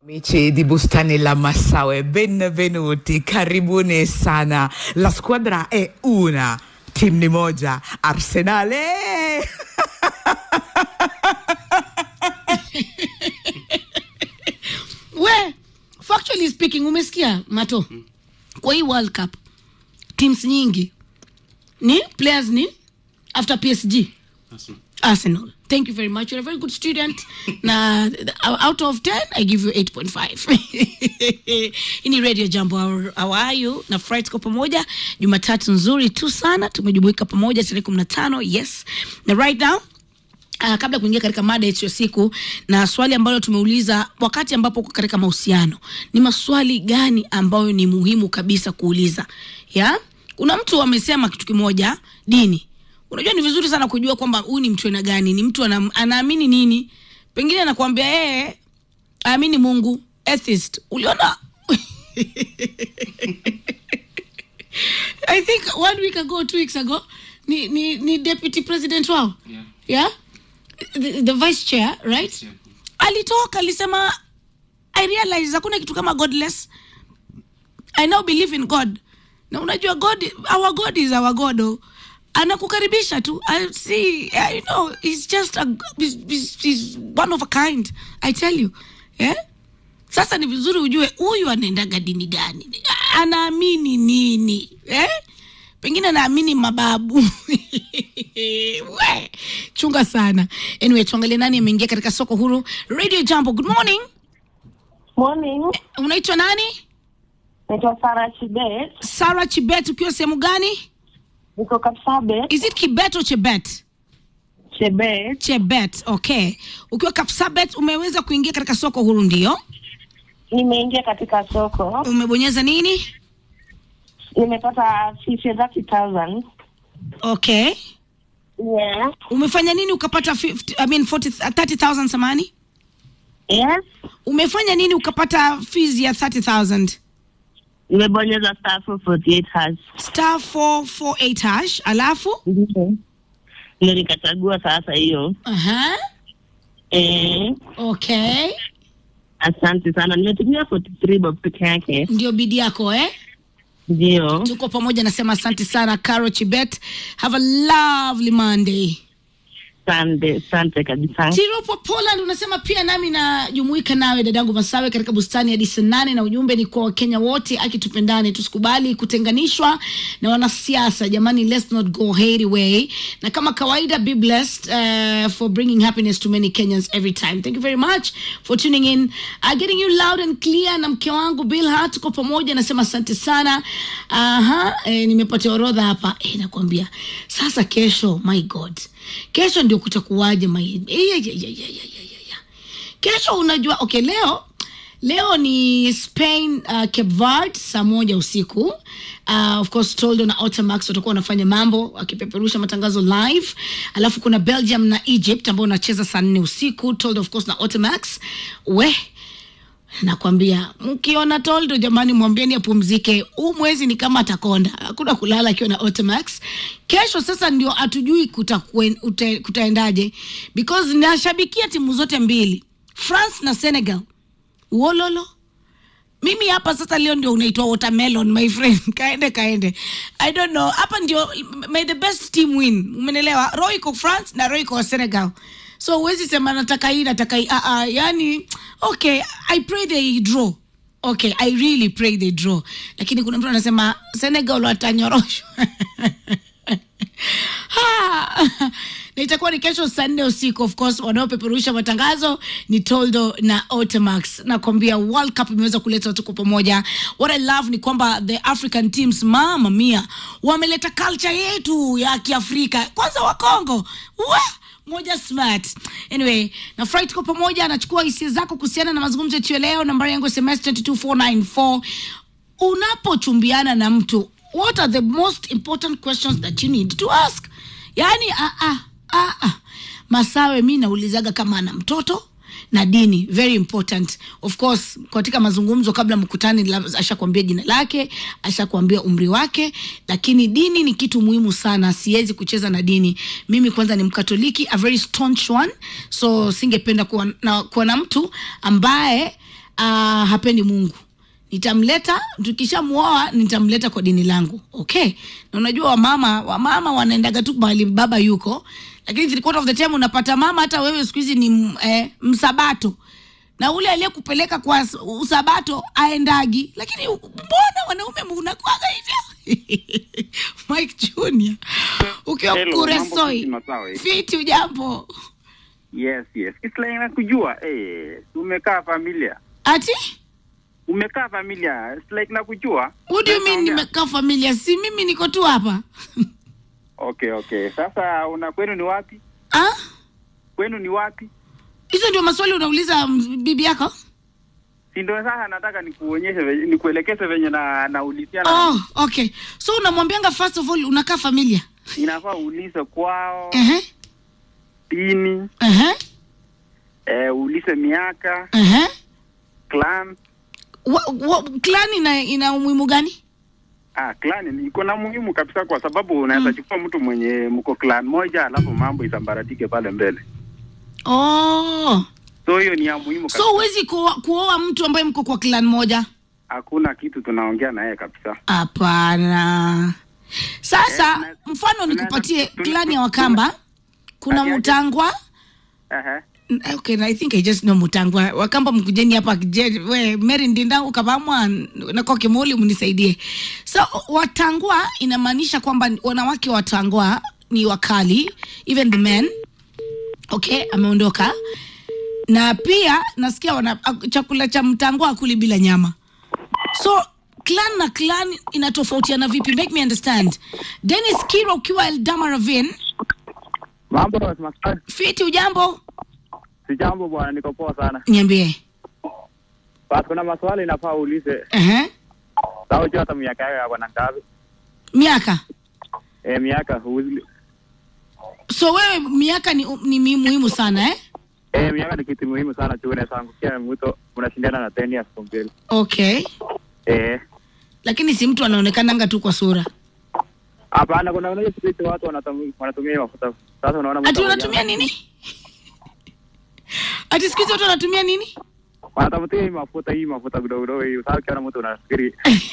Amici di Bustani La Massaue, benvenuti, karibuni sana. La squadra è una, team ni moja, Arsenale. we factually speaking umesikia mato kwa hii world cup teams nyingi ni players ni after psg arsenal thank you very much you're a very good student na out of 10 i give you 8.5 hii ni radio jambo How- how are you na fry tuko pamoja jumatatu nzuri tu sana tumejumuika pamoja tarehe kumi na tano yes na right now Uh, kabla ya kuingia katika mada yetu ya siku na swali ambalo tumeuliza wakati ambapo uko katika mahusiano ni maswali gani ambayo ni muhimu kabisa kuuliza ya kuna mtu amesema kitu kimoja dini unajua ni vizuri sana kujua kwamba huyu ni mtu aina gani ni mtu ana, anaamini nini pengine anakuambia yeye aamini mungu atheist uliona i think one week ago two weeks ago ni, ni, ni deputy president wao Yeah. yeah? the, the vice chair right Yeah. alitoka alisema i realize hakuna kitu kama godless i now believe in god na unajua god our god is our god oh. anakukaribisha tu I see I know he's just a, he's, he's, he's one of a kind i tell you yeah? sasa ni vizuri ujue huyu anaendaga dini gani anaamini nini eh? pengine anaamini mababu We, chunga sana anyway tuangalie nani ameingia katika soko huru radio jambo good morning Morning. unaitwa nani Naitwa Sara Chibet. sara chibet ukiwa sehemu gani Niko Kapsabet. is it kibet or chebet Chebet. chebet okay ukiwa kapsabet umeweza kuingia katika soko huru ndio Nimeingia katika soko. umebonyeza nini Nimepata fiche 30,000. okay Yeah. umefanya nini ukapata 50, I mean 40, 30000 samani Yes. umefanya nini ukapata fees ya 30000 Nimebonyeza star 448 hash. star 448 hash alafu Ndio. Ndio nikachagua sasa hiyo. Aha. Eh, okay asante sana. Nimetumia 43 bob peke yake. ndio bidi yako eh Ndio. tuko pamoja nasema asante sana caro chibet have a lovely monday Asante, asante kabisa. tiropo poland unasema pia nami najumuika nawe dadangu masawe katika bustani hadi saa nane na ujumbe ni kwa wakenya wote akitupendane tusikubali kutenganishwa na wanasiasa jamani let's not go hairy way na kama kawaida be blessed uh, for bringing happiness to many kenyans every time thank you very much for tuning in uh, getting you loud and clear na mke wangu bilha tuko pamoja nasema asante sana aha eh, nimepatia orodha hapa eh, nakwambia sasa kesho my god kesho ndio kutakuwaje mai eh, ya, ya, ya, ya, ya, ya, ya. kesho unajua okay leo leo ni spain uh, cape verde saa moja usiku uh, of course toldo na automax watakuwa wanafanya mambo wakipeperusha matangazo live alafu kuna belgium na egypt ambao unacheza saa nne usiku toldo of course na automax we nakwambia mkiona toldo jamani mwambieni apumzike huu mwezi ni kama atakonda hakuna kulala akiwa na automax kesho sasa ndio hatujui kutakuen- ute- kutaendaje because nashabikia timu zote mbili france na senegal wololo mimi hapa sasa leo ndio unaitwa watermelon my friend kaende kaende i don't know hapa ndio may the best team win umenelewa ro iko france na ro iko senegal so huwezi sema nataka hii nataka hii uh, uh, yani okay i pray they draw okay i really pray they draw lakini kuna mtu anasema senegal watanyoroshwa Ha! na itakuwa ni kesho saa nne usiku of course wanaopeperusha matangazo ni toldo na otemax nakwambia world cup imeweza kuleta watu kwa pamoja what i love ni kwamba the african teams mama mia wameleta culture yetu ya kiafrika kwanza wakongo wa moja smart anyway nafurahi tuko pamoja anachukua hisia zako kuhusiana na mazungumzo yetu ya leo nambari yangu sms 22494 unapochumbiana na mtu what are the most important questions that you need to ask yaani ah, ah, ah, ah. masawe mi naulizaga kama ana mtoto na dini very important of course katika mazungumzo kabla mkutani lab- ashakwambia jina lake ashakwambia umri wake lakini dini ni kitu muhimu sana siwezi kucheza na dini mimi kwanza ni mkatoliki a very staunch one so singependa kuwa na, kuwa na mtu ambaye uh, hapendi mungu nitamleta tukishamuoa nitamleta kwa dini langu okay na unajua wamama wamama wanaendaga tu mahali baba yuko lakini three quarter of the time unapata mama hata wewe siku hizi ni m- eh, msabato na ule aliyekupeleka kwa s- usabato aendagi lakini u- mbona wanaume munakwaga hivyo mike junior ukiwa Hello, mambo kuresoi vipi Masawe? fiti ujambo Yes, yes. Kisla nakujua. Eh, umekaa familia. ati Umekaa familia. It's like nakujua. what do you mean Naongea. nimekaa familia si mimi niko tu hapa Okay, okay. Sasa una kwenu ni wapi? ah? Kwenu ni wapi? hizo ndio maswali unauliza mm, bibi yako Si ndio sasa nataka nikuonyeshe venye- nikuelekeze venye na naulizia na oh, okay so unamwambianga first of all unakaa familia inafaa uulize kwao, Ehe, dini, ehe, eh, uulize miaka, ehe. clan. Wa- wa- clan ina, ina umuhimu gani Ah, clan ni- iko na muhimu kabisa kwa sababu unaweza chukua mtu mwenye mko clan moja alafu mambo isambaratike pale mbele. oh. So hiyo ni ya muhimu so kabisa. huwezi kuoa kuoa mtu ambaye mko kwa clan moja Hakuna kitu tunaongea na yeye kabisa. hapana sasa Eh, tuna- mfano nikupatie tuna- clan ya wakamba kuna Aje, aje. mutangwa Ehe. okay i think i just know mutangwa wakamba mkujeni hapa je- we mary ndinda ukavamwa nako kimuli mnisaidie so watangwa inamaanisha kwamba wanawake watangwa ni wakali even the men okay ameondoka na pia nasikia wana, chakula cha mtangwa akuli bila nyama so clan na clan inatofautiana vipi make me understand denis kiro ukiwa eldama ravin Mambo Masai. fiti ujambo Si jambo bwana, niko poa sana. niambie Basi kuna maswali inafaa uulize. uh-huh. Sasa unajua hata miaka yako yako na ngapi? miaka Eh, miaka huuzi. so wewe miaka ni, ni mi- muhimu sana eh? Eh, miaka ni kitu muhimu sana tu, unaweza angukia mto unashindana na 10 years from mbele. okay Eh, lakini si mtu anaonekananga tu kwa sura hapana, kuna unajua siku hizi watu wanatumia wanatumia hiyo mafuta. Sasa unaona mtu ati anakuja- unatumia nini ati siku hizi watu wanatumia nini Wanatafutia hii mafuta hii mafuta kidogo kidogo hii. Sasa ukiona mtu unafikiri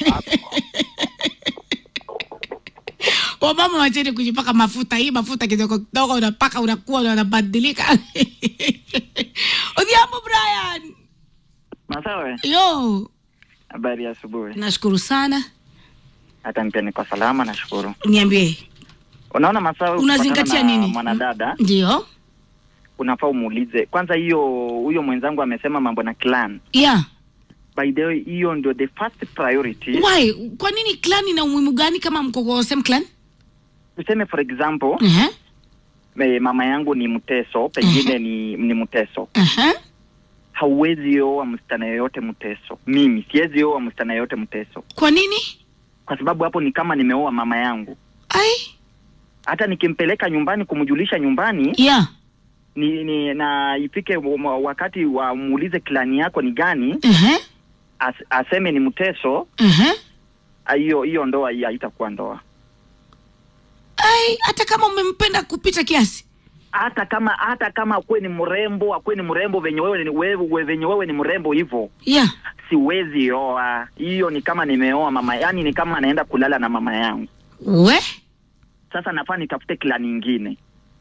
wamama wacheni kujipaka mafuta hii mafuta kidogo kidogo unapaka unakuwa unabadilika odhiambo brian Masawe, yo habari ya asubuhi. nashukuru sana Hata pia niko salama, nashukuru. niambie Unaona Masawe, Unazingatia ukipatana na nini? Mwanadada ndio unafaa umuulize kwanza. Hiyo huyo mwenzangu amesema mambo na clan. yeah By the way, hiyo ndio the first priority. why kwa nini clan ina umuhimu gani kama mko kwa same clan Tuseme for example, uh-huh. me, mama yangu ni Mteso, pengine ni ni Mteso. Uh-huh. Hauwezi oa msichana yoyote Mteso. Mimi siwezi oa msichana yoyote Mteso kwa nini kwa sababu hapo ni kama nimeoa mama yangu. ai Hata nikimpeleka nyumbani kumjulisha nyumbani yeah ni, ni na ifike wa- wakati wa muulize klani yako ni gani uh-huh. as, aseme ni mteso Uh-huh. ah, hiyo hiyo ndoa hii haitakuwa ndoa ai hata kama umempenda kupita kiasi hata kama hata kama akuwe ni mrembo akuwe ni mrembo venye wewe ni wewe we- venye wewe ni mrembo hivyo yeah siwezi oa hiyo ni kama nimeoa mama yani ni kama naenda kulala na mama yangu we sasa nafaa nitafute klani ingine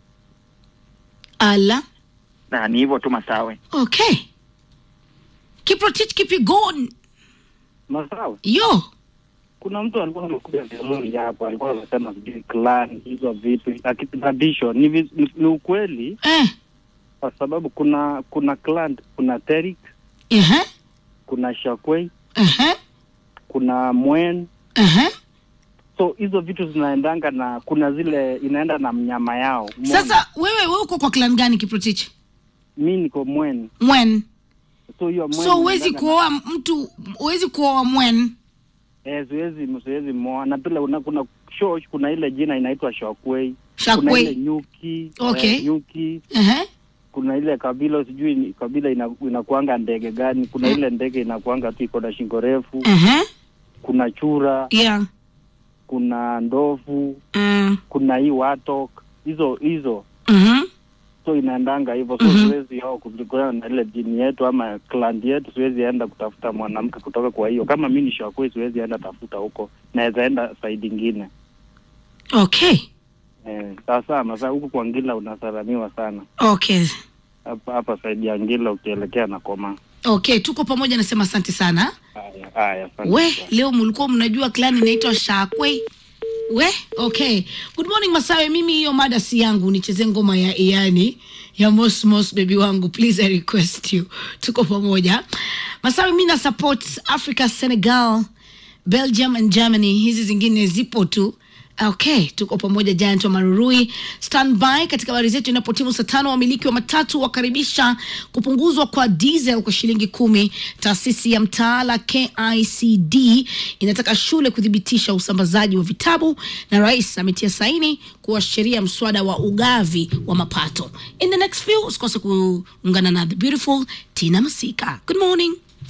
ala na ni hivyo tu masawe okay kiprotich keep it going Masawe. yo Kuna mtu alikuwa amekuja vizuri hapo, alikuwa anasema sijui clan hizo vitu na kitu tradition. Ni, vi- ni, ni ukweli eh. kwa sababu kuna kuna clan, kuna Terik, uh-huh. kuna Shakwei, Uh-huh. kuna Mwen. Uh-huh. So hizo vitu zinaendanga na kuna zile inaenda na mnyama yao. Umeona? sasa wewe wewe uko kwa clan gani kiprotich mi niko Mwen. mwen So hiyo Mwen so huwezi inaendanga kuoa mtu huwezi kuoa mwen Eh, siwezi siwezi moa na pile una, kuna shosh, kuna ile jina inaitwa Shakwei. Kuna Shakwei. ile nyuki, Okay. eh, nyuki. uh-huh. Kuna ile kabila sijui ni- kabila ina, inakuanga ndege gani. Kuna ile ndege inakuanga tu iko na shingo refu. Uh-huh. Kuna chura, yeah kuna ndovu, mm. kuna hii watok. Hizo hizo uh-huh. so inaendanga hivyo so Mhm. siwezi ao kulingana na ile jini yetu ama clan yetu siwezi enda kutafuta mwanamke kutoka kwa hiyo kama mi ni shakwe siwezi enda tafuta huko naweza enda saidi ingine okay eh, sasa masa huku kwa ngila unasalamiwa sana okay hapa hapa saidi ya ngila ukielekea na koma okay tuko pamoja nasema asante sana haya haya asante we sana. leo mlikuwa mnajua clan inaitwa shakwe we okay good morning masawe mimi hiyo mada si yangu nicheze ngoma ya iani ya mosmos bebi wangu please i request you tuko pamoja masawe mi na support africa senegal belgium and germany hizi zingine zipo tu okay tuko pamoja giant wa marurui standby katika habari zetu inapotimu saa tano wamiliki wa matatu wakaribisha kupunguzwa kwa diesel kwa shilingi kumi taasisi ya mtaala kicd inataka shule kuthibitisha usambazaji wa vitabu na rais ametia saini kuashiria mswada wa ugavi wa mapato in the next few usikose kuungana na the beautiful tina masika good morning